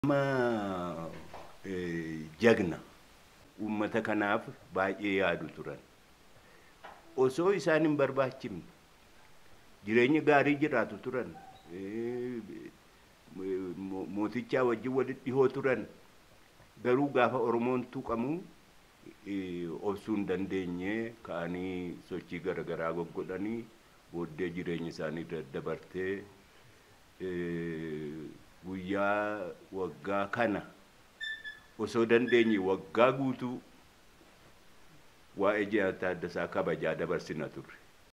Nama jagna uummata kanaaf baay'ee yaadu turan. Osoo isaan hin barbaachifne jireenya gaarii jiraatu turan. Mootichaa wajjin walitti dhihoo turan. Garuu gaafa Oromoon tuqamu obsuu hin dandeenye ka'anii sochii garaagaraa goggodhanii booddee jireenya isaanii daddabartee guyyaa waggaa kana osoo dandeenye waggaa guutuu waa'ee Jaal Taaddasaa kabajaa dabarsina turre.